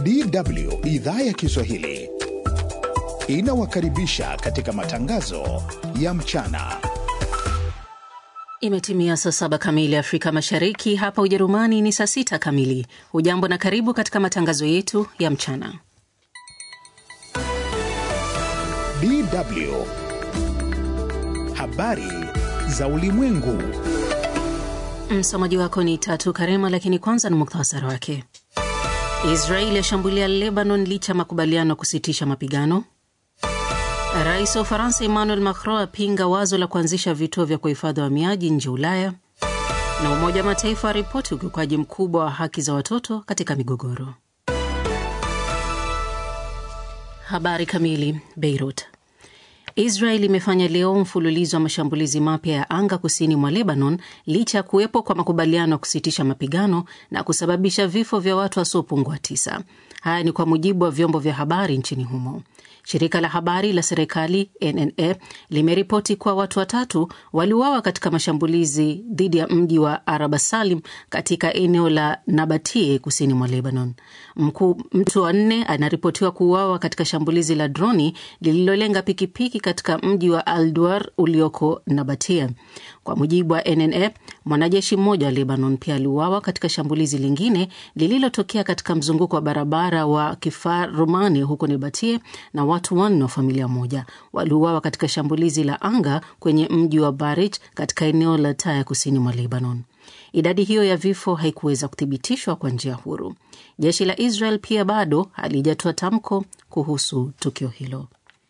DW idhaa ya Kiswahili inawakaribisha katika matangazo ya mchana. Imetimia saa saba kamili Afrika Mashariki, hapa Ujerumani ni saa sita kamili. Hujambo na karibu katika matangazo yetu ya mchana. DW habari za ulimwengu. Msomaji wako ni Tatu Karema, lakini kwanza ni muktasari wake. Israeli yashambulia Lebanon licha ya makubaliano ya kusitisha mapigano. Rais wa Ufaransa Emmanuel Macron apinga wazo la kuanzisha vituo vya kuhifadhi wahamiaji nje Ulaya, na Umoja wa Mataifa aripoti ukiukaji mkubwa wa haki za watoto katika migogoro. Habari kamili. Beirut. Israel imefanya leo mfululizo wa mashambulizi mapya ya anga kusini mwa Lebanon licha ya kuwepo kwa makubaliano ya kusitisha mapigano na kusababisha vifo vya watu wasiopungua tisa. Haya ni kwa mujibu wa vyombo vya habari nchini humo. Shirika la habari la serikali NNA limeripoti kuwa watu watatu waliuawa katika mashambulizi dhidi ya mji wa Araba Salim katika eneo la Nabatie kusini mwa Lebanon. Mku, mtu wa nne anaripotiwa kuuawa katika shambulizi la droni lililolenga pikipiki katika mji wa Alduar ulioko Nabatie. Kwa mujibu wa NNA, mwanajeshi mmoja wa Lebanon pia aliuawa katika shambulizi lingine lililotokea katika mzunguko wa barabara wa Kifar Romani huko Nabatie na watu wanne wa familia moja waliuawa katika shambulizi la anga kwenye mji wa Barich katika eneo la Taya kusini mwa Lebanon. Idadi hiyo ya vifo haikuweza kuthibitishwa kwa njia huru. Jeshi la Israel pia bado halijatoa tamko kuhusu tukio hilo.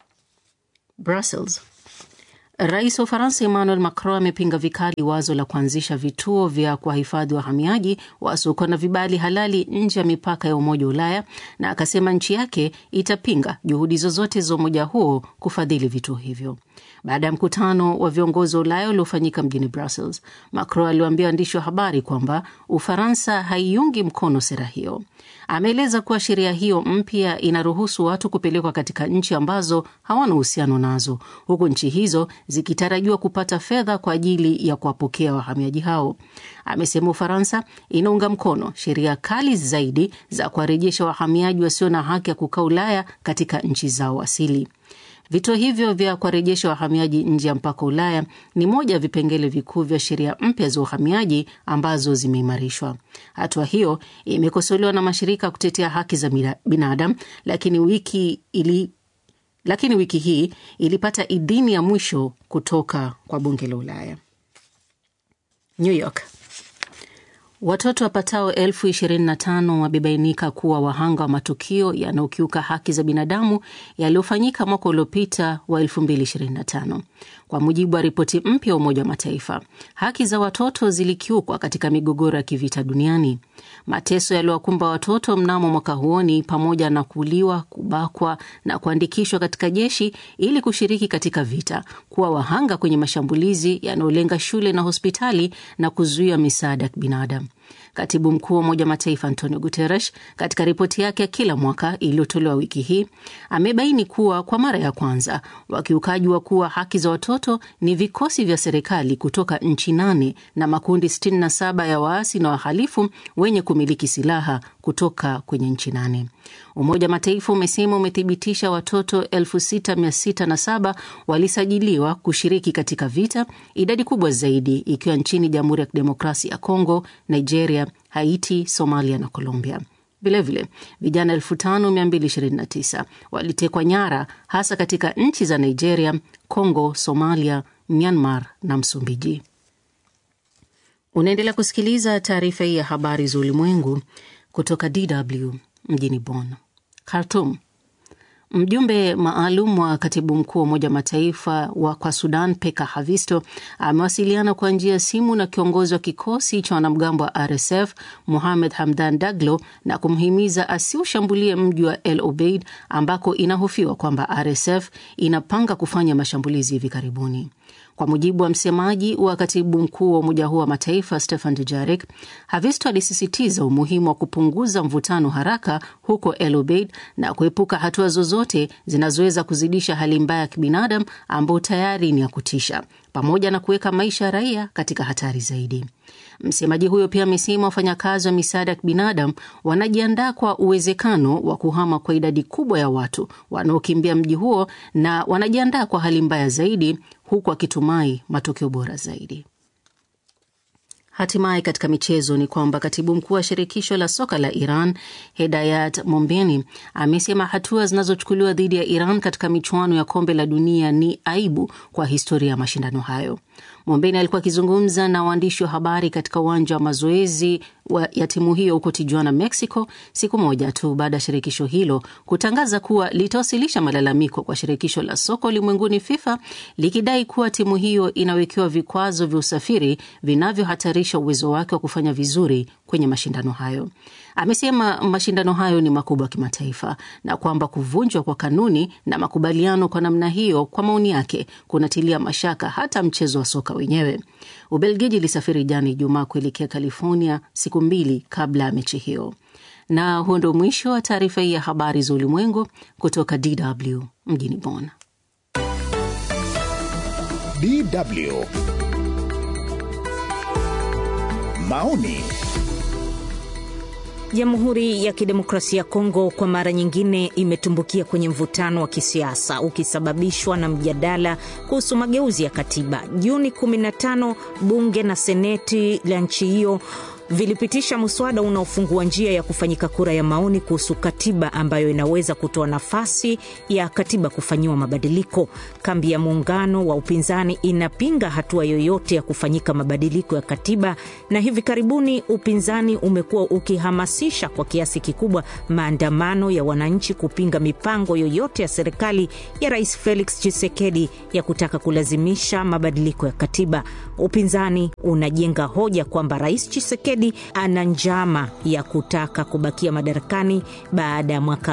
Brussels. Rais wa Ufaransa Emmanuel Macron amepinga vikali wazo la kuanzisha vituo vya kuwahifadhi wahamiaji wasiokuwa na vibali halali nje ya mipaka ya Umoja wa Ulaya, na akasema nchi yake itapinga juhudi zozote za umoja huo kufadhili vituo hivyo. Baada ya mkutano wa viongozi wa Ulaya uliofanyika mjini Brussels, Macron aliwaambia waandishi wa habari kwamba Ufaransa haiungi mkono sera hiyo. Ameeleza kuwa sheria hiyo mpya inaruhusu watu kupelekwa katika nchi ambazo hawana uhusiano nazo, huku nchi hizo zikitarajiwa kupata fedha kwa ajili ya kuwapokea wahamiaji hao. Amesema Ufaransa inaunga mkono sheria kali zaidi za kuwarejesha wahamiaji wasio na haki ya kukaa Ulaya katika nchi zao asili. Vituo hivyo vya kuwarejesha wahamiaji nje ya mpaka Ulaya ni moja ya vipengele vikuu vya sheria mpya za uhamiaji ambazo zimeimarishwa. Hatua hiyo imekosolewa na mashirika ya kutetea haki za binadamu, lakini wiki ili lakini wiki hii ilipata idhini ya mwisho kutoka kwa bunge la Ulaya. New York. Watoto wapatao elfu ishirini na tano wamebainika kuwa wahanga wa matukio yanayokiuka haki za binadamu yaliyofanyika mwaka uliopita wa 2025 kwa mujibu wa ripoti mpya ya Umoja wa Mataifa. Haki za watoto zilikiukwa katika migogoro ya kivita duniani. Mateso yaliyowakumba watoto mnamo mwaka huo ni pamoja na kuuliwa, kubakwa na kuandikishwa katika jeshi ili kushiriki katika vita, kuwa wahanga kwenye mashambulizi yanayolenga shule na hospitali na kuzuia misaada ya kibinadamu. Katibu mkuu wa Umoja wa Mataifa Antonio Guterres katika ripoti yake ya kila mwaka iliyotolewa wiki hii amebaini kuwa kwa mara ya kwanza wakiukaji wa kuwa haki za watoto ni vikosi vya serikali kutoka nchi nane na makundi 67 ya waasi na wahalifu wenye kumiliki silaha kutoka kwenye nchi nane. Umoja wa Mataifa umesema umethibitisha watoto 6607 walisajiliwa kushiriki katika vita, idadi kubwa zaidi ikiwa nchini Jamhuri ya Kidemokrasia ya Kongo, Nigeria, Haiti, Somalia na Colombia. Vilevile vijana 5229 walitekwa nyara hasa katika nchi za Nigeria, Congo, Somalia, Myanmar na Msumbiji. Unaendelea kusikiliza taarifa hii ya habari za ulimwengu kutoka DW mjini Bonn. Khartoum. Mjumbe maalum wa katibu mkuu wa Umoja wa Mataifa wa kwa Sudan, Peka Havisto, amewasiliana kwa njia ya simu na kiongozi wa kikosi cha wanamgambo wa RSF Muhamed Hamdan Daglo na kumhimiza asiushambulie mji wa El Obeid ambako inahofiwa kwamba RSF inapanga kufanya mashambulizi hivi karibuni. Kwa mujibu wa msemaji wa katibu mkuu wa umoja huo wa mataifa Stefan Dujarric, Havisto alisisitiza umuhimu wa kupunguza mvutano haraka huko El Obeid na kuepuka hatua zozote zinazoweza kuzidisha hali mbaya ya kibinadamu ambayo tayari ni ya kutisha, pamoja na kuweka maisha ya raia katika hatari zaidi. Msemaji huyo pia amesema wafanyakazi wa misaada ya kibinadamu wanajiandaa kwa uwezekano wa kuhama kwa idadi kubwa ya watu wanaokimbia mji huo na wanajiandaa kwa hali mbaya zaidi, huku akitumai matokeo bora zaidi. Hatimaye katika michezo ni kwamba katibu mkuu wa shirikisho la soka la Iran Hedayat Mombeni amesema hatua zinazochukuliwa dhidi ya Iran katika michuano ya kombe la dunia ni aibu kwa historia ya mashindano hayo. Mombeni alikuwa akizungumza na waandishi wa habari katika uwanja wa mazoezi ya timu hiyo huko Tijuana, Mexico, siku moja tu baada ya shirikisho hilo kutangaza kuwa litawasilisha malalamiko kwa shirikisho la soka ulimwenguni FIFA likidai kuwa timu hiyo inawekewa vikwazo vya usafiri vinavyohatarisha uwezo wake wa kufanya vizuri kwenye mashindano hayo. Amesema mashindano hayo ni makubwa kimataifa na kwamba kuvunjwa kwa kanuni na makubaliano kwa namna hiyo, kwa maoni yake, kunatilia mashaka hata mchezo wa soka wenyewe. Ubelgiji ilisafiri jana Ijumaa kuelekea California siku mbili kabla ya mechi hiyo. Na huo ndio mwisho wa taarifa hii ya habari za ulimwengu kutoka DW mjini Bonn. DW maoni Jamhuri ya Kidemokrasia ya Kongo kwa mara nyingine imetumbukia kwenye mvutano wa kisiasa ukisababishwa na mjadala kuhusu mageuzi ya katiba. Juni 15 bunge na seneti la nchi hiyo vilipitisha mswada unaofungua njia ya kufanyika kura ya maoni kuhusu katiba ambayo inaweza kutoa nafasi ya katiba kufanyiwa mabadiliko. Kambi ya muungano wa upinzani inapinga hatua yoyote ya kufanyika mabadiliko ya katiba, na hivi karibuni upinzani umekuwa ukihamasisha kwa kiasi kikubwa maandamano ya wananchi kupinga mipango yoyote ya serikali ya Rais Felix Tshisekedi ya kutaka kulazimisha mabadiliko ya katiba. Upinzani unajenga hoja kwamba Rais Tshisekedi ana njama ya kutaka kubakia madarakani baada ya mwaka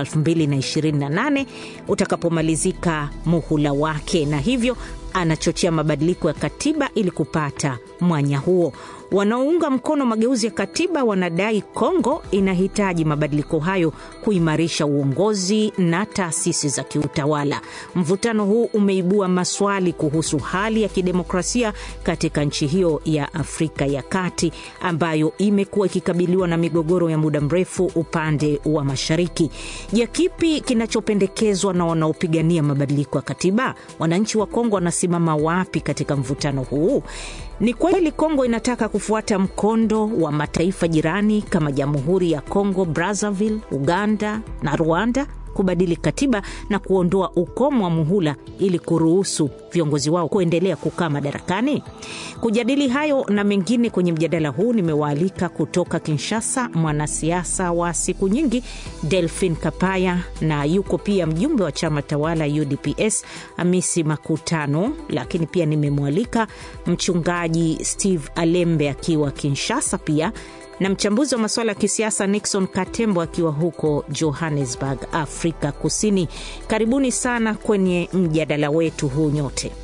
2028 utakapomalizika muhula wake, na hivyo anachochea mabadiliko ya katiba ili kupata mwanya huo. Wanaounga mkono mageuzi ya katiba wanadai Kongo inahitaji mabadiliko hayo kuimarisha uongozi na taasisi za kiutawala. Mvutano huu umeibua maswali kuhusu hali ya kidemokrasia katika nchi hiyo ya Afrika ya Kati ambayo imekuwa ikikabiliwa na migogoro ya muda mrefu upande wa mashariki. Je, kipi kinachopendekezwa na wanaopigania mabadiliko ya katiba? Wananchi wa Kongo wanasimama wapi katika mvutano huu? Ni kweli Kongo inataka kufuata mkondo wa mataifa jirani kama Jamhuri ya Kongo Brazzaville, Uganda na Rwanda kubadili katiba na kuondoa ukomo wa muhula ili kuruhusu viongozi wao kuendelea kukaa madarakani. Kujadili hayo na mengine kwenye mjadala huu, nimewaalika kutoka Kinshasa mwanasiasa wa siku nyingi Delphin Kapaya, na yuko pia mjumbe wa chama tawala UDPS Hamisi Makutano, lakini pia nimemwalika mchungaji Steve Alembe akiwa Kinshasa pia na mchambuzi wa masuala ya kisiasa Nixon Katembo akiwa huko Johannesburg, Afrika Kusini. Karibuni sana kwenye mjadala wetu huu nyote.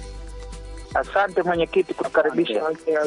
Asante mwenyekiti kutukaribisha.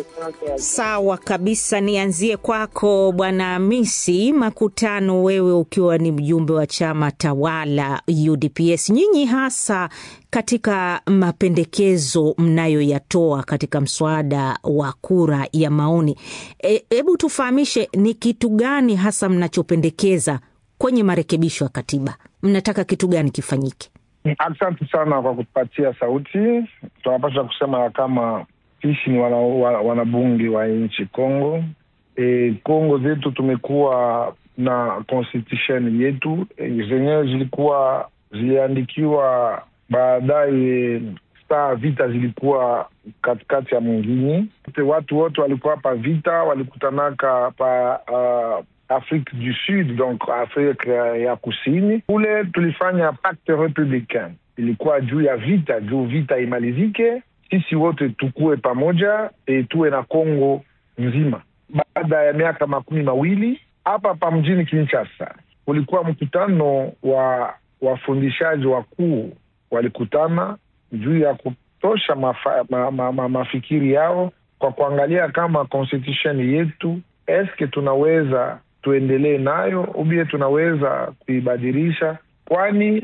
Sawa kabisa, nianzie kwako Bwana Hamisi Makutano, wewe ukiwa ni mjumbe wa chama tawala UDPS, nyinyi hasa katika mapendekezo mnayoyatoa katika mswada wa kura ya maoni, hebu e, tufahamishe ni kitu gani hasa mnachopendekeza kwenye marekebisho ya katiba? Mnataka kitu gani kifanyike? Asante sana kwa kutupatia sauti. Tunapasha kusema kama sisi ni wanabunge wana wa nchi Kongo. E, Kongo zetu tumekuwa na constitution yetu e, zenyewe zilikuwa ziliandikiwa baadaye, saa vita zilikuwa katikati ya mwingine, watu wote walikuwa pa vita walikutanaka pa uh, Afrique du Sud, donc Afrika ya Kusini. Kule tulifanya pacte republicain, ilikuwa juu ya vita, juu vita imalizike, sisi wote tukue pamoja, e, tuwe na Kongo nzima. Baada ya miaka makumi mawili hapa pa mjini Kinshasa kulikuwa mkutano wa wafundishaji wakuu, walikutana juu ya kutosha mafa, ma, ma, ma, mafikiri yao kwa kuangalia kama constitution yetu eske tunaweza tuendelee nayo ubie tunaweza kuibadilisha, kwani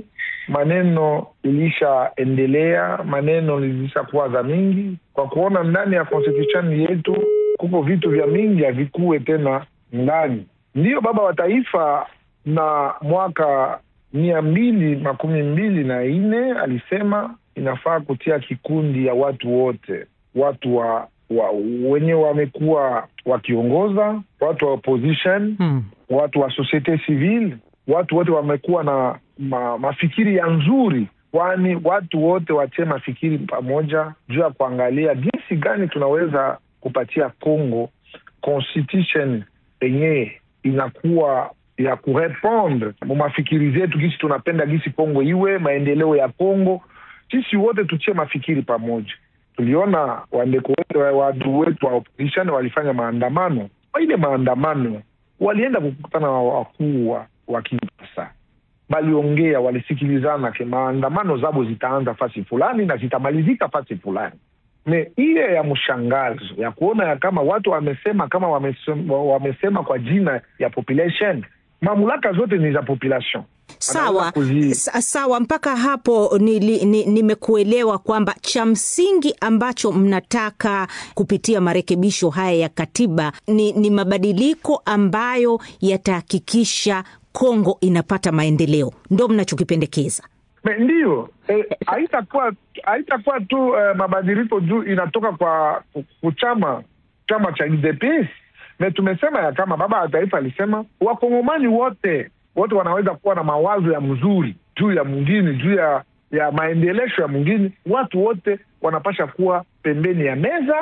maneno ilishaendelea, maneno ilishakuwa za mingi, kwa kuona ndani ya constitution yetu kuko vitu vya mingi havikuwe tena ndani. Ndiyo baba wa taifa na mwaka mia mbili makumi mbili na nne alisema inafaa kutia kikundi ya watu wote, watu wa, wa wenye wamekuwa wakiongoza, watu wa opposition Hmm. watu wa societe civile, watu wote wamekuwa na ma, mafikiri ya nzuri, kwani watu wote watie mafikiri pamoja juu ya kuangalia jinsi gani tunaweza kupatia Congo constitution yenyewe inakuwa ya kurepondre mu mafikiri zetu, gisi tunapenda gisi Congo iwe maendeleo ya Congo. Sisi wote tutie mafikiri pamoja. Tuliona wandeko wetu watu wetu wa opposition walifanya maandamano. Kwa ile maandamano walienda kukutana na wakuu wa- wa Kinshasa, waliongea, walisikilizana ke maandamano zabo zitaanza fasi fulani na zitamalizika fasi fulani. Me ile ya mshangazo ya kuona ya kama watu wamesema kama wamesema, wamesema kwa jina ya population, mamlaka zote ni za population. Sawa, Wanaweza kuzi- sa- sawa. Mpaka hapo nili- ni- nimekuelewa kwamba cha msingi ambacho mnataka kupitia marekebisho haya ya katiba ni, ni mabadiliko ambayo yatahakikisha Kongo inapata maendeleo, ndo mnachokipendekeza. Me, ndiyo eh, haitakuwa haitakuwa tu eh, mabadiliko juu inatoka kwa ku- chama chama cha UDPS. Me tumesema ya kama baba wa taifa alisema wakongomani wote wote wanaweza kuwa na mawazo ya mzuri juu ya mwingine juu ya ya maendelesho ya mwingine. Watu wote wanapasha kuwa pembeni ya meza,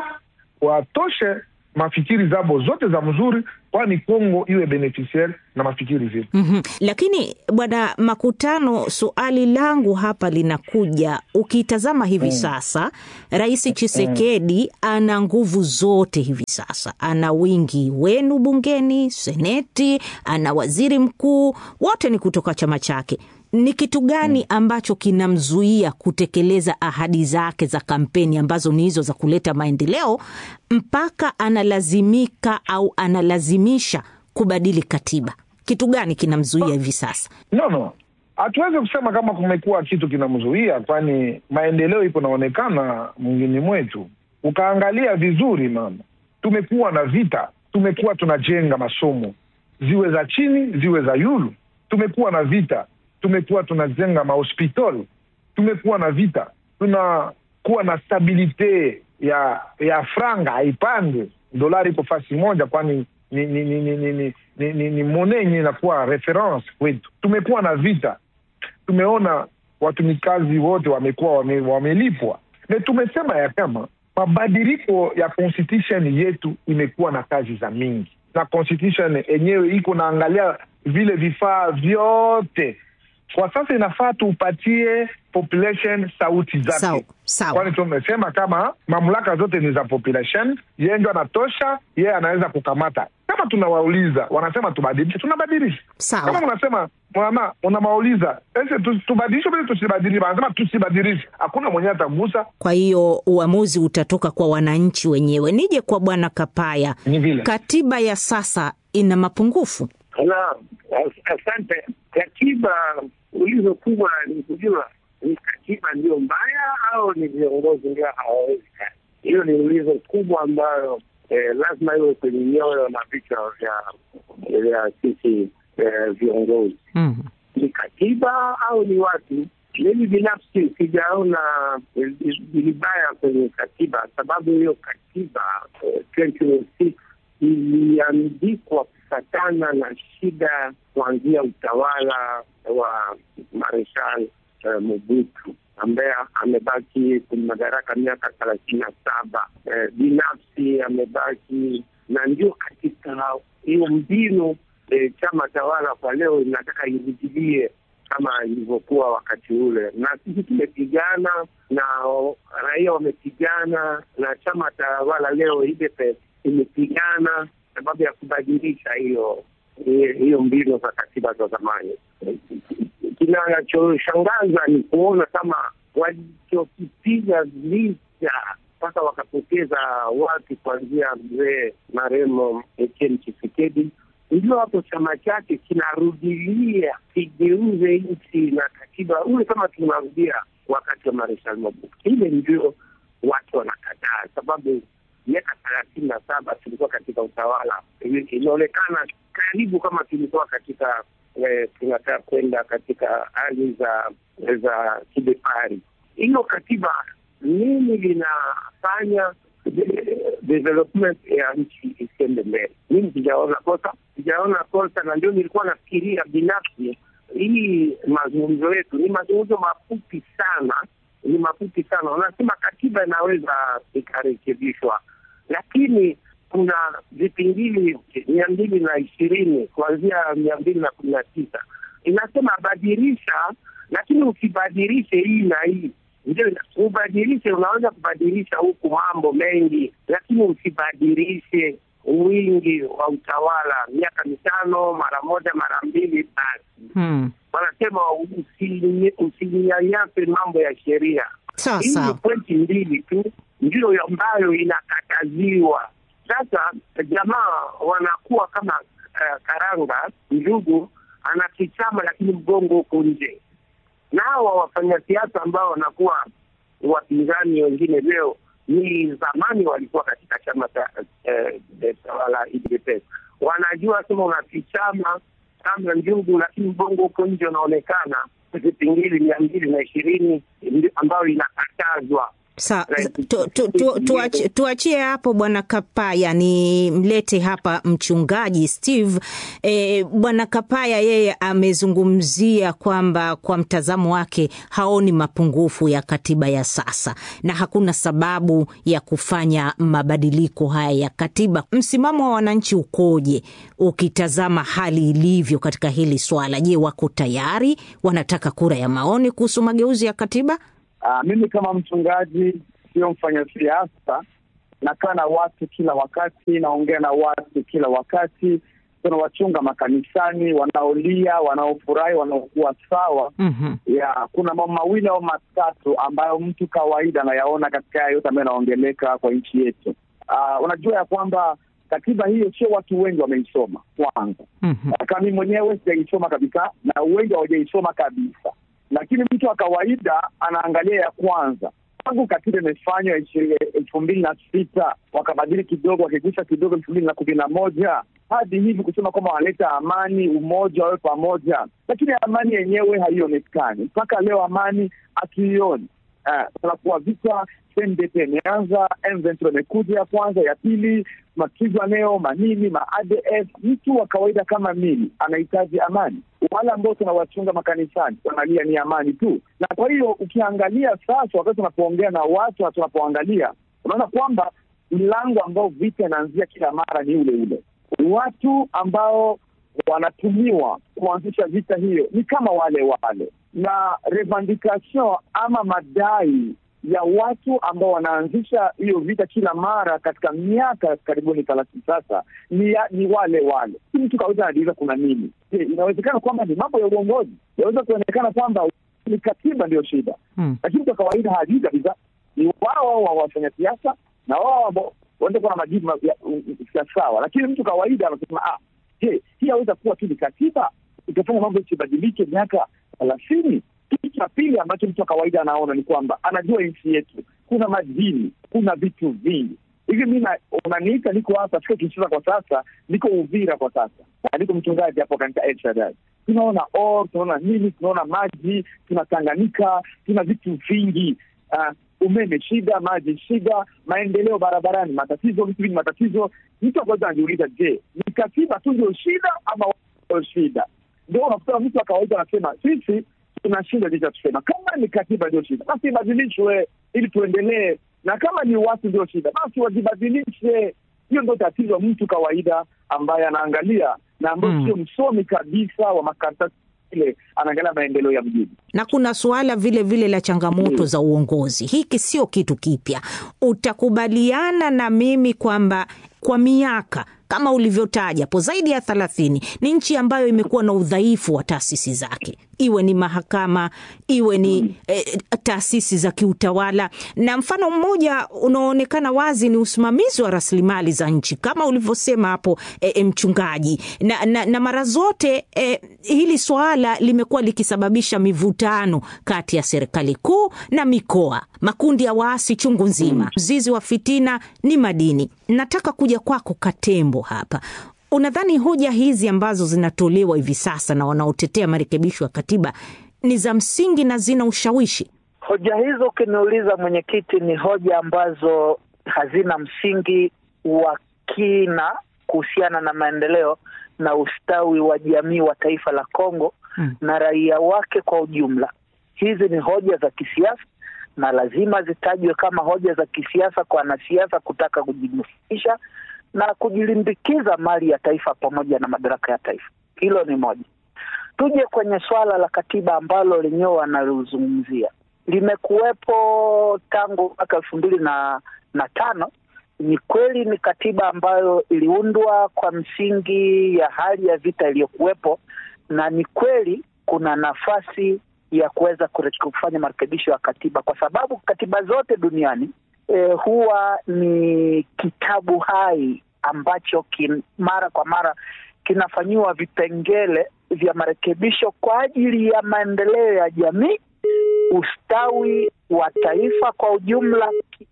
watoshe mafikiri zabo zote za mzuri, kwani Kongo iwe beneficiaire na mafikiri zetu. Mhm. Lakini bwana Makutano, suali langu hapa linakuja, ukitazama hivi sasa Rais Chisekedi ana nguvu zote hivi sasa, ana wingi wenu bungeni, seneti, ana waziri mkuu, wote ni kutoka chama chake. Ni kitu gani ambacho kinamzuia kutekeleza ahadi zake za kampeni ambazo ni hizo za kuleta maendeleo mpaka analazimika au analazimisha kubadili katiba? Kitu gani kinamzuia hivi sasa? No, no, hatuwezi kusema kama kumekuwa kitu kinamzuia, kwani maendeleo iko naonekana mwingine mwetu. Ukaangalia vizuri, mama, tumekuwa na vita, tumekuwa tunajenga masomo ziwe za chini ziwe za yulu, tumekuwa na vita, tumekuwa tunajenga mahospitali, tumekuwa na vita, tunakuwa na stabilite ya ya franga haipande, dolari iko fasi moja, kwani ni ni ni ni ni ni, ni, ni, ni mone yenye inakuwa reference kwetu. Tumekuwa na vita, tumeona watumikazi wote wamekuwa wame, wamelipwa, na tumesema ya kama mabadiliko ya constitution yetu imekuwa na kazi za mingi, na constitution yenyewe iko naangalia vile vifaa vyote kwa sasa inafaa tuupatie population sauti Sawa, zake, sawa. kwani tumesema kama mamlaka zote ni za population, yeye ndio anatosha, yeye anaweza kukamata. Kama tunawauliza wanasema tubadilishe, tunabadilisha. Sawa. Kama mnasema mama, unamauliza ese tu- tubadilishe vile tusibadilishe, wanasema tusibadilishe, hakuna mwenyewe atagusa. Kwa hiyo uamuzi utatoka kwa wananchi wenyewe. Nije kwa bwana Kapaya, Ni vile. katiba ya sasa ina mapungufu. Naam, as- asante. Katiba ulizo kubwa ni kujua ni katiba ndio mbaya au ni viongozi ndio hawawezi kazi. Hiyo ni ulizo kubwa ambayo eh, lazima iwe kwenye nyoyo na vichwa vya vya sisi eh, viongozi. mm. Ni katiba au ni watu? Mimi binafsi sijaona vilibaya kwenye katiba, sababu hiyo katiba eh, 2006 iliandikwa kufatana na shida kuanzia utawala wa Mareshal eh, Mobutu ambaye amebaki kwenye madaraka miaka thelathini na saba. Eh, binafsi amebaki na ndio katika hiyo mbinu eh, chama tawala kwa leo inataka irudilie kama ilivyokuwa wakati ule, na sisi tumepigana na raia wamepigana na chama tawala leo UDPS imepigana sababu ya kubadilisha hiyo hiyo mbinu za katiba za zamani. Kinachoshangaza ni kuona kama walichokipiga vita mpaka wakapoteza watu kuanzia mzee maremo Etienne Tshisekedi ndio hapo chama chake kinarudilia kigeuze nchi na katiba katiba ule, kama tunarudia wakati wa Marshal Mobutu, ile ndio watu wanakataa, sababu miaka thelathini na saba tulikuwa katika utawala, inaonekana karibu kama tulikuwa katika eh, tunataka kwenda katika hali za za kibepari. Hiyo katiba nini linafanya development ya nchi isiende mbele? Mimi sijaona kosa, sijaona kosa, na ndio nilikuwa nafikiria binafsi, hii mazungumzo yetu ni mazungumzo mafupi sana, ni mafupi sana. Wanasema katiba inaweza ikarekebishwa, lakini kuna vipingili mia mbili na ishirini kuanzia mia mbili na kumi na tisa inasema badilisha, lakini usibadilishe hii na hii ndio ubadilishe. Unaweza kubadilisha huku mambo mengi, lakini usibadilishe wingi wa utawala, miaka mitano mara moja mara mbili basi. Hmm. Wanasema usinyanyase mambo ya sheria. Sawa Hii ni sawa. pointi mbili tu ndio ambayo inakataziwa. Sasa jamaa wanakuwa kama uh, karanga njugu, anakichama lakini mgongo huko nje na hawa wafanyasiasa ambao wanakuwa wapinzani wengine leo ni zamani walikuwa katika chama cha eh, tawala UDPS. Wanajua sema unafichama kama njugu, lakini mbongo huko nje unaonekana vipingili mia mbili na ishirini ambayo inakatazwa. Sa, Right. tu, tu, tu, tuachie, tuachie hapo bwana Kapaya, ni mlete hapa mchungaji Steve. E, bwana Kapaya yeye amezungumzia kwamba kwa mtazamo wake haoni mapungufu ya katiba ya sasa na hakuna sababu ya kufanya mabadiliko haya ya katiba. Msimamo wa wananchi ukoje ukitazama hali ilivyo katika hili swala? Je, wako tayari? Wanataka kura ya maoni kuhusu mageuzi ya katiba? Uh, mimi kama mchungaji sio mfanya siasa, nakaa na watu kila wakati, naongea na watu kila wakati, tunawachunga makanisani, wanaolia, wanaofurahi, wanaokuwa sawa. mm ya kuna mambo mawili au matatu ambayo mtu kawaida anayaona katika haya yote ambayo yanaongeleka kwa nchi yetu. Uh, unajua ya kwamba katiba hiyo sio watu wengi wameisoma kwanza kama mimi mwenyewe sijaisoma kabisa na wengi hawajaisoma kabisa, lakini mtu wa kawaida anaangalia ya kwanza tangu katiba imefanywa ishi- elfu mbili na sita wakabadili kidogo, wakigusa kidogo elfu mbili na kumi na moja hadi hivi kusema kwamba wanaleta amani, umoja, wawe pamoja, lakini amani yenyewe haionekani mpaka leo. Amani hatuioni. Uh, kunakuwa vita CNDP imeanza, M23 imekuja ya kwanza, ya pili, mapigano manini ma ADF. Mtu wa kawaida kama mimi anahitaji amani. Wale ambao tunawachunga makanisani wanalia ni amani tu, na kwa hiyo ukiangalia sasa, wakati tunapoongea na watu na tunapoangalia, unaona kwamba mlango ambao vita inaanzia kila mara ni ule ule. Watu ambao wanatumiwa kuanzisha vita hiyo ni kama wale wale, na revendication ama madai ya watu ambao wanaanzisha hiyo vita kila mara katika miaka karibuni thelathini sasa ni, ya, ni wale wale. Si mtu kawaida anajiuliza kuna nini? Je, inawezekana kwamba ni mambo ya uongozi? Inaweza kuonekana kwamba ni katiba ndiyo shida, Hmm. lakini mtu wa kawaida hajui kabisa. Ni wao wa wafanya siasa na wao ambao wanaweza kuwa na majibu ma- ya- ya sawa, lakini mtu kawaida anasema ah, je, hii aweza kuwa tu ni katiba itafanya mambo isibadilike miaka thelathini? Kitu cha pili ambacho mtu wa kawaida anaona ni kwamba anajua nchi yetu kuna madini, kuna vitu vingi hivi. Mi na- unaniita, niko hapa, siko Kinshasa kwa sasa, niko Uvira kwa sasa, na niko mchungaji hapo kanisa El Shaddai. Tunaona or, tunaona nini, tunaona maji, tuna Tanganyika, tuna vitu vingi Ah, umeme shida, maji shida, maendeleo barabarani matatizo, vitu vingi matatizo. Mtu wa kwanza anajiuliza, je, ni katiba tu ndio shida ama wao shida? Ndio unakuta mtu wa kawaida anasema sisi tuna shida licha tusema, kama ni katiba ndio shida basi ibadilishwe ili tuendelee, na kama ni watu ndio shida basi wajibadilishe. Hiyo ndio tatizo, mtu kawaida ambaye anaangalia na ambayo Mm. sio msomi kabisa wa makaratasi ile, anaangalia maendeleo ya mjini. na kuna suala vile vile la changamoto Mm. za uongozi. Hiki sio kitu kipya. Utakubaliana na mimi kwamba kwa miaka kama ulivyotaja hapo, zaidi ya thelathini. Ni nchi ambayo imekuwa na udhaifu wa taasisi zake, iwe ni mahakama, iwe ni eh, taasisi za kiutawala, na mfano mmoja unaoonekana wazi ni usimamizi wa rasilimali za nchi kama ulivyosema hapo eh, mchungaji, na, na, na mara zote eh, hili swala limekuwa likisababisha mivutano kati ya serikali kuu na mikoa, makundi ya waasi chungu nzima. Mzizi wa fitina ni madini. Nataka kuja kwako Katembo hapa. Unadhani hoja hizi ambazo zinatolewa hivi sasa na wanaotetea marekebisho ya katiba ni za msingi na zina ushawishi? Hoja hizo ukiniuliza, mwenyekiti, ni hoja ambazo hazina msingi wa kina kuhusiana na maendeleo na ustawi wa jamii wa taifa la Kongo hmm, na raia wake kwa ujumla. Hizi ni hoja za kisiasa na lazima zitajwe kama hoja za kisiasa kwa wanasiasa kutaka kujinufaisha na kujilimbikiza mali ya taifa pamoja na madaraka ya taifa. Hilo ni moja. Tuje kwenye swala la katiba ambalo lenyewe wanalizungumzia, limekuwepo tangu mwaka elfu mbili na na tano. Ni kweli ni katiba ambayo iliundwa kwa msingi ya hali ya vita iliyokuwepo, na ni kweli kuna nafasi ya kuweza kufanya marekebisho ya katiba, kwa sababu katiba zote duniani e, huwa ni kitabu hai ambacho kin, mara kwa mara kinafanyiwa vipengele vya marekebisho kwa ajili ya maendeleo ya jamii, ustawi wa taifa kwa ujumla,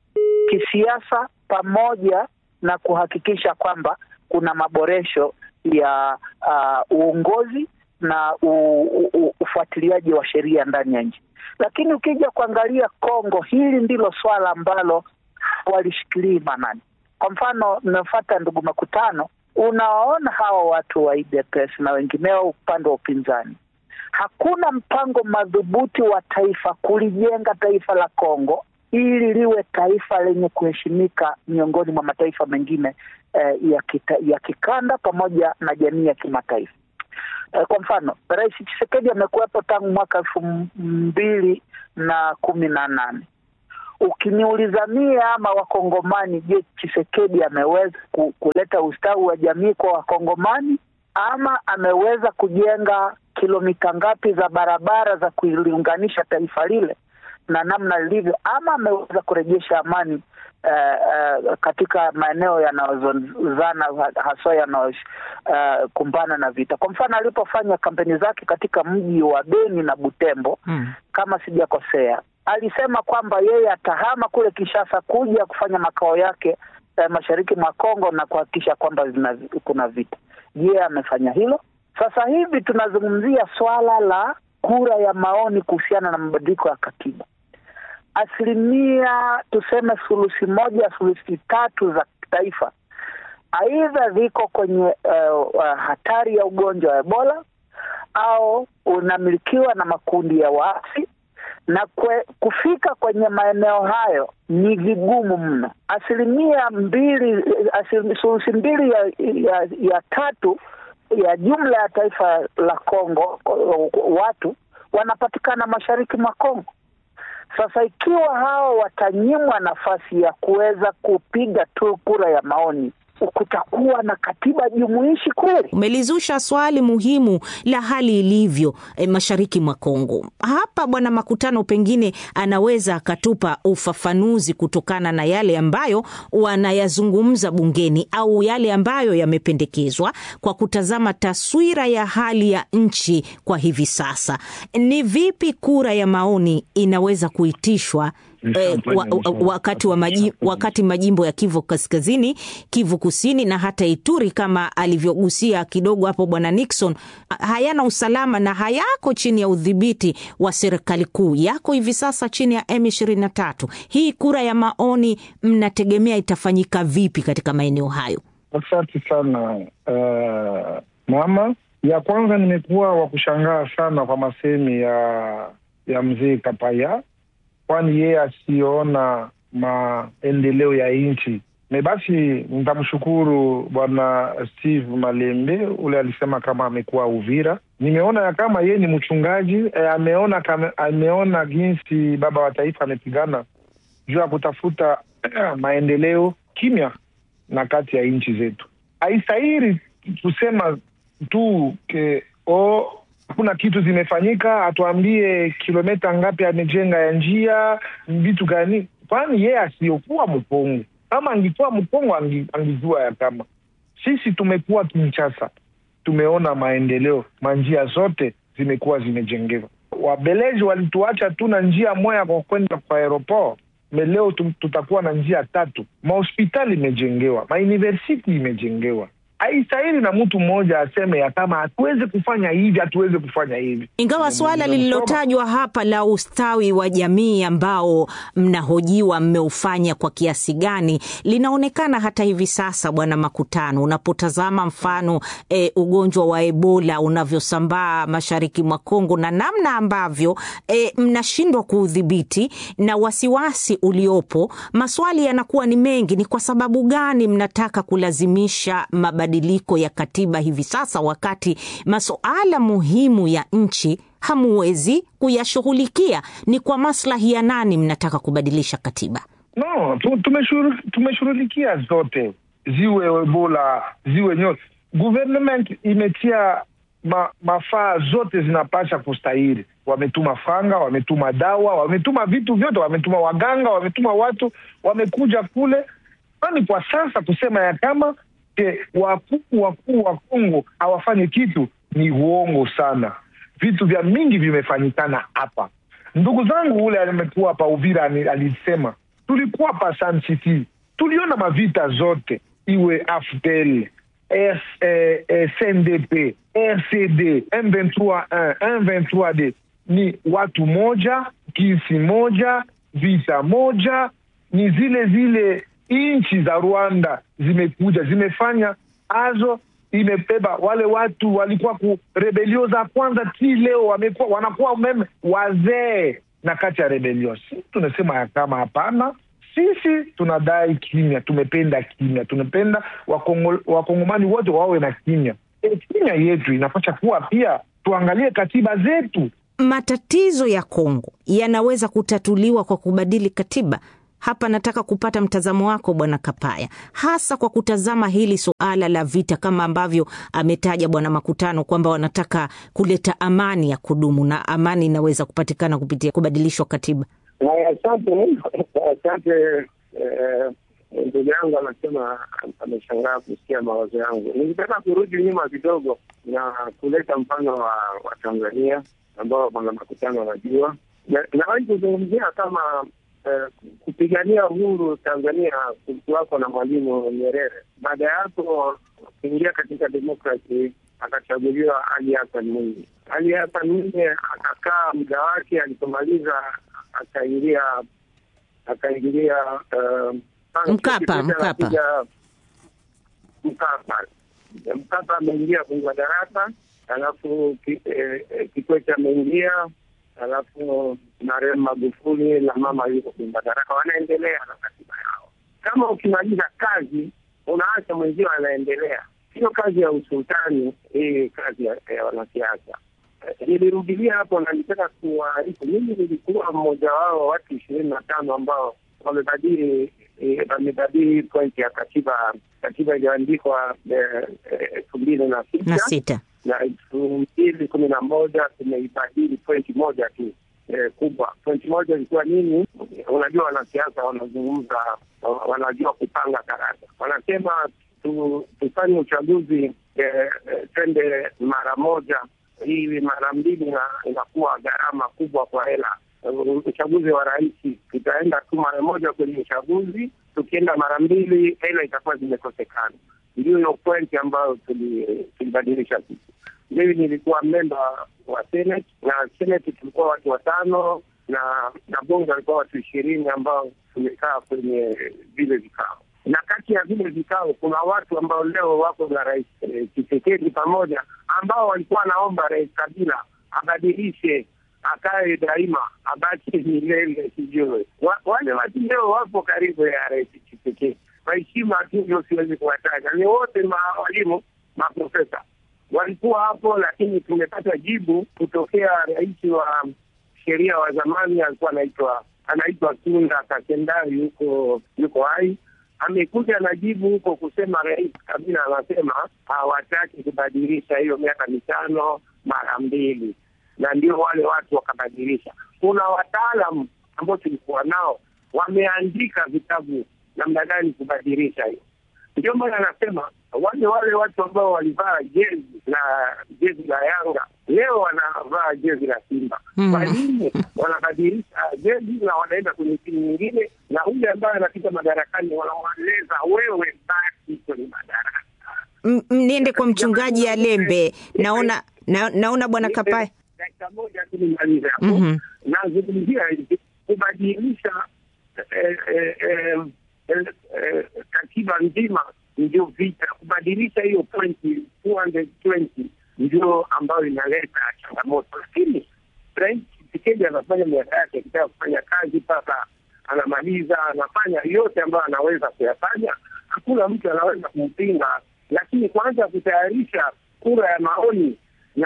kisiasa, pamoja na kuhakikisha kwamba kuna maboresho ya uh, uongozi na ufuatiliaji wa sheria ndani ya nchi. Lakini ukija kuangalia Kongo, hili ndilo swala ambalo walishikilii manani. Kwa mfano, nafuata ndugu Makutano, unawaona hawa watu wa UDPS na wengineo upande wa upinzani, hakuna mpango madhubuti wa taifa kulijenga taifa la Kongo ili liwe taifa lenye kuheshimika miongoni mwa mataifa mengine eh, ya, kita, ya kikanda pamoja na jamii ya kimataifa. Kwa mfano Rais Tshisekedi amekuwepo tangu mwaka elfu mbili na kumi na nane. Ukiniuliza mie ama Wakongomani, je, Tshisekedi ameweza kuleta ustawi wa jamii kwa Wakongomani ama ameweza kujenga kilomita ngapi za barabara za kuliunganisha taifa lile na namna lilivyo, ama ameweza kurejesha amani Uh, uh, katika maeneo yanayozozana haswa yanayokumbana uh, na vita. Kwa mfano alipofanya kampeni zake katika mji wa Beni na Butembo hmm, kama sijakosea, alisema kwamba yeye atahama kule Kinshasa kuja kufanya makao yake uh, mashariki mwa Kongo na kuhakikisha kwamba kuna vita. Je, amefanya hilo? Sasa hivi tunazungumzia swala la kura ya maoni kuhusiana na mabadiliko ya katiba asilimia tuseme thuluthi moja thuluthi tatu za taifa aidha ziko kwenye uh, uh, hatari ya ugonjwa wa Ebola au unamilikiwa na makundi ya waasi, na kwe, kufika kwenye maeneo hayo ni vigumu mno. Asilimia mbili thuluthi mbili ya, ya, ya tatu ya jumla ya taifa la Kongo watu wanapatikana mashariki mwa Kongo. Sasa ikiwa hao watanyimwa nafasi ya kuweza kupiga tu kura ya maoni, kutakuwa na katiba jumuishi kweli? Umelizusha swali muhimu la hali ilivyo e, mashariki mwa Kongo. Hapa Bwana Makutano pengine anaweza akatupa ufafanuzi kutokana na yale ambayo wanayazungumza bungeni au yale ambayo yamependekezwa kwa kutazama taswira ya hali ya nchi kwa hivi sasa. Ni vipi kura ya maoni inaweza kuitishwa Eh, wa, wa, wakati, wa maji, wakati majimbo ya Kivu Kaskazini, Kivu Kusini na hata Ituri kama alivyogusia kidogo hapo Bwana Nixon hayana usalama na hayako chini ya udhibiti wa serikali kuu, yako hivi sasa chini ya M23. Hii kura ya maoni mnategemea itafanyika vipi katika maeneo hayo? Asante sana uh, mama. Ya kwanza nimekuwa wa kushangaa sana kwa masemi ya ya mzee Kapaya kwani yeye asiona maendeleo ya nchi me basi, nitamshukuru bwana Steve Malembe ule alisema kama amekuwa Uvira. Nimeona ya kama yeye ni mchungaji e, ameona kama, ameona jinsi baba wa taifa amepigana juu ya kutafuta maendeleo kimya na kati ya nchi zetu. haistahili kusema tu ke o hakuna kitu zimefanyika, atuambie kilomita ngapi amejenga ya njia, vitu gani? Kwani yeye asiyokuwa Mkongo, kama angikuwa Mkongo angi, angijua ya kama sisi tumekuwa Kinshasa, tumeona maendeleo, manjia zote zimekuwa zimejengewa. Wabeleji walituacha tu na njia moya kwa kwenda kwa aeroport me leo tutakuwa na njia tatu, mahospitali imejengewa, mauniversiti imejengewa. Haistahili na mtu mmoja aseme ya kama hatuweze kufanya hivi, hatuweze kufanya hivi. Ingawa suala lililotajwa hapa la ustawi wa jamii ambao mnahojiwa mmeufanya kwa kiasi gani linaonekana hata hivi sasa, Bwana Makutano, unapotazama mfano e, ugonjwa wa Ebola unavyosambaa mashariki mwa Kongo na namna ambavyo e, mnashindwa kuudhibiti na wasiwasi uliopo, maswali yanakuwa ni mengi. Ni kwa sababu gani mnataka kulazimisha mabadiliko ya katiba hivi sasa, wakati masuala muhimu ya nchi hamuwezi kuyashughulikia? Ni kwa maslahi ya nani mnataka kubadilisha katiba? No, tumeshughulikia zote, ziwe Ebola ziwe nyote. Government imetia ma, mafaa zote zinapasha kustahili. Wametuma fanga, wametuma dawa, wametuma vitu vyote, wametuma waganga, wametuma watu, wamekuja kule. Kwani kwa sasa kusema ya kama ke wakuu wakuu wa Kongo hawafanyi kitu ni uongo sana. Vitu vya mingi vimefanyikana hapa. Ndugu zangu ule alimekuwa hapa Uvira alisema tulikuwa hapa Sun City, tuliona mavita zote, iwe AFDL S, eh, eh, CNDP RCD M23 M23D ni watu moja, kisi moja, vita moja, ni zile zile nchi za Rwanda zimekuja zimefanya azo imebeba wale watu walikuwa ku rebelio za kwanza ti leo wamekuwa wanakuwa meme wazee na kati ya rebelio. Si tunasema ya kama hapana, sisi tunadai kimya, tumependa kimya, tunapenda wakongo, wakongomani wote wawe na kimya. E, kimya yetu inapasha kuwa pia tuangalie katiba zetu. Matatizo ya Kongo yanaweza kutatuliwa kwa kubadili katiba. Hapa nataka kupata mtazamo wako Bwana Kapaya, hasa kwa kutazama hili suala la vita, kama ambavyo ametaja Bwana Makutano kwamba wanataka kuleta amani ya kudumu, na amani inaweza kupatikana kupitia kubadilishwa katiba. Asante, asante. Ndugu yangu anasema ameshangaa kusikia mawazo yangu. Nilitaka kurudi nyuma kidogo na kuleta mfano wa, wa Tanzania ambao Bwana Makutano anajua, nawahi kuzungumzia kama Uh, kupigania uhuru Tanzania kulikuwako na Mwalimu Nyerere. Baada ya hapo kuingia katika demokrasi akachaguliwa Ali Hassan Mwinyi. Ali Hassan Mwinyi akakaa muda wake, alipomaliza akaingia akaingilia uh, Mkapa Mkapa Mkapa Mkapa ameingia kwenye madaraka, alafu Kikwete ameingia alafu marehemu Magufuli na mama yuko kwenye madaraka, wanaendelea na katiba yao. Kama ukimaliza kazi unaacha mwenzio anaendelea, sio kazi ya usultani hii, kazi ya, ya wanasiasa. Nilirudilia hapo na nitaka kuwaarifu, mimi nilikuwa mmoja wao watu ishirini na tano ambao wamebadili wamebadili pointi ya katiba katiba iliyoandikwa elfu mbili na na sita na elfu mbili kumi na moja tumeibadili pointi moja tu eh, kubwa. Pointi moja ilikuwa nini? Unajua, wanasiasa wanazungumza, wanajua kupanga karata. Wanasema tu, tufanye uchaguzi eh, twende mara moja. Hii mara mbili inakuwa gharama kubwa kwa hela. Uchaguzi wa rais tutaenda tu mara moja kwenye uchaguzi, tukienda mara mbili hela itakuwa zimekosekana. Ndio hiyo pointi ambayo tulibadilisha sisi. Mimi nilikuwa memba wa Senate na Senate tulikuwa watu watano na na bunge walikuwa watu ishirini ambao tumekaa kwenye vile vikao, na kati ya vile vikao kuna watu ambao leo wako na rais Tshisekedi pamoja, ambao walikuwa wanaomba rais Kabila abadilishe akae daima abaki milele, sijui wale watu leo wapo karibu ya rais Tshisekedi. Kwa heshima tu ndio siwezi kuwataja, ni wote mawalimu maprofesa walikuwa hapo, lakini tumepata jibu kutokea rais wa sheria wa zamani, alikuwa anaitwa anaitwa Tunda Kakendari, yuko yuko hai, amekuja na jibu huko kusema Rais Kabila anasema hawataki kubadilisha hiyo miaka mitano mara mbili, na ndio wale watu wakabadilisha. Kuna wataalam ambao tulikuwa nao wameandika vitabu namna gani kubadilisha hiyo. Ndio maana anasema wale wale watu ambao walivaa jezi la jezi la Yanga leo wanavaa jezi la Simba. Kwa nini wanabadilisha jezi na wanaenda kwenye timu nyingine, na yule ambaye anapita madarakani wanawaeleza wewe baki kwenye madaraka. Niende kwa mchungaji Alembe, naona na, naona bwana Kapaya dakika moja tu nimalize hapo. Nazungumzia hivi kubadilisha eh, eh, eh, eh, eh, katiba nzima ndio vita. Kubadilisha hiyo pointi 220 ndio ambayo inaleta changamoto, lakini Rais Tshisekedi anafanya miaka yake akitaka kufanya kazi mpaka anamaliza, anafanya yote ambayo anaweza kuyafanya. Hakuna mtu anaweza kumpinga, lakini kwanza kutayarisha kura ya maoni na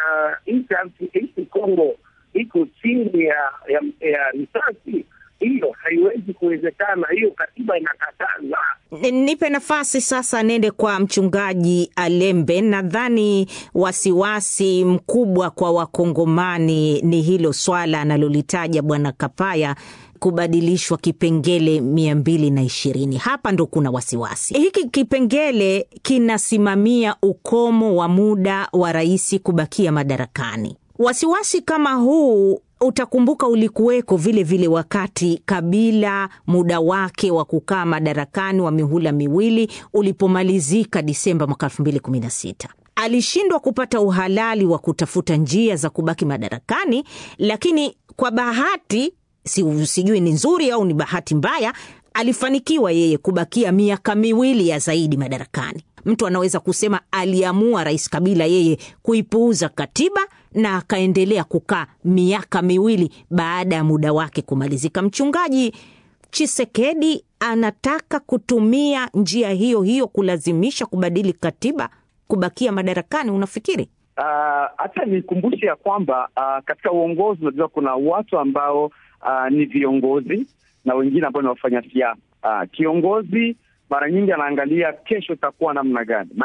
nchi Kongo iko chini ya ya, ya risasi, hiyo haiwezi kuwezekana. Hiyo katiba inakataza. Nipe nafasi sasa, nende kwa mchungaji Alembe. Nadhani wasiwasi mkubwa kwa Wakongomani ni hilo swala analolitaja bwana Kapaya kubadilishwa kipengele mia mbili na ishirini. Hapa ndo kuna wasiwasi. Hiki kipengele kinasimamia ukomo wa muda wa rais kubakia madarakani. Wasiwasi kama huu utakumbuka ulikuweko vile vile wakati Kabila muda wake wa kukaa madarakani wa mihula miwili ulipomalizika Disemba mwaka elfu mbili kumi na sita alishindwa kupata uhalali wa kutafuta njia za kubaki madarakani, lakini kwa bahati si, sijui ni nzuri au ni bahati mbaya, alifanikiwa yeye kubakia miaka miwili ya zaidi madarakani. Mtu anaweza kusema aliamua Rais Kabila yeye kuipuuza katiba na akaendelea kukaa miaka miwili baada ya muda wake kumalizika. Mchungaji Chisekedi anataka kutumia njia hiyo hiyo kulazimisha kubadili katiba kubakia madarakani, unafikiri? Hata uh, nikumbushe ya kwamba uh, katika uongozi unajua kuna watu ambao uh, ni viongozi na wengine ambao ni wafanya siasa. Uh, kiongozi mara nyingi anaangalia kesho itakuwa namna gani.